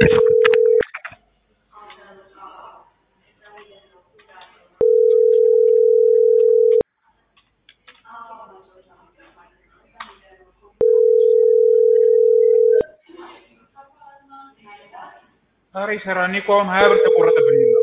ኧረ ይሰራል። እኔ እኮ አሁን ሀያ ብር ተቆረጠብኝ ሁላ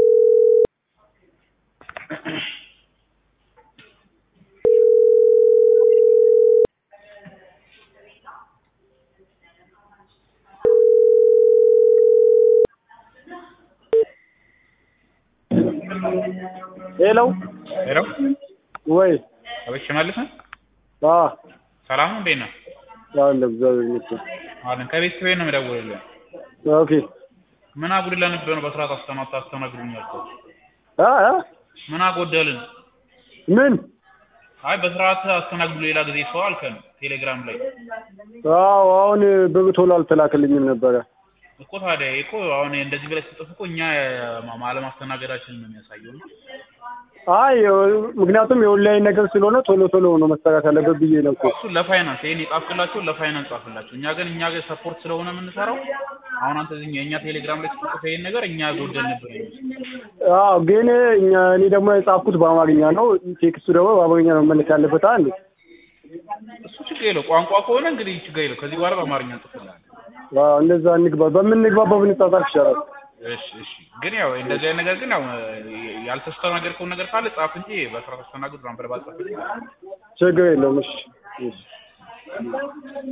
ሄሎ ሄሎ ወይ አቤት ሽመልስ ነህ? አ ሰላም ነው እንዴት ነህ? አለ እግዚአብሔር ይመስገን። አለን ከቤት ቤት ነው የምደውልልህ። ኦኬ ምን አጉድለንብህ ነው በስርዓት አስተማ ታስተናግዱኝ ያልከው? አ አ ምን አጎደልን? ምን አይ በስርዓት አስተናግዱ ሌላ ጊዜ ሰው አልከን ቴሌግራም ላይ አዎ አሁን ብር ቶሎ አልተላከልኝም ነበረ። እኮ ታዲያ እኮ አሁን እንደዚህ ብለህ ስትጽፍ እኮ እኛ ማ- አለማስተናገዳችንን ነው የሚያሳየው ነው። አይ ምክንያቱም የኦንላይን ነገር ስለሆነ ቶሎ ቶሎ ነው መሰራት ያለበት ብዬ ነው እኮ። እሱ ለፋይናንስ ይሄን የጻፍክላቸው ለፋይናንስ ጻፍላቸው። እኛ ግን እኛ ጋር ሰፖርት ስለሆነ የምንሰራው አሁን አንተ እዚህ የእኛ ቴሌግራም ላይ ስትጽፍ ይሄን ነገር እኛ ጎደልንብህ ነው የሚመስለው። አዎ ግን እኛ እኔ ደግሞ የጻፍኩት በአማርኛ ነው። ቴክስቱ ደግሞ በአማርኛ ነው መመለስ ያለበት አንድ እሱ ችግር የለው ቋንቋ ከሆነ እንግዲህ ችግር የለው። ከዚህ በኋላ በአማርኛ እንጽፍልሃለን። አዎ እንደዛ እንግባ በምንግባባው ብንጻጻፍ ይሻላል። እሺ እሺ። ግን ያው እንደዚህ አይነት ነገር ግን ያው ያልተስተናገድከውን ነገር ካለ ጻፍ እንጂ በስራ ተስተናግድ ምናምን ብለህ ባትጽፍ ችግር የለውም። እሺ እሺ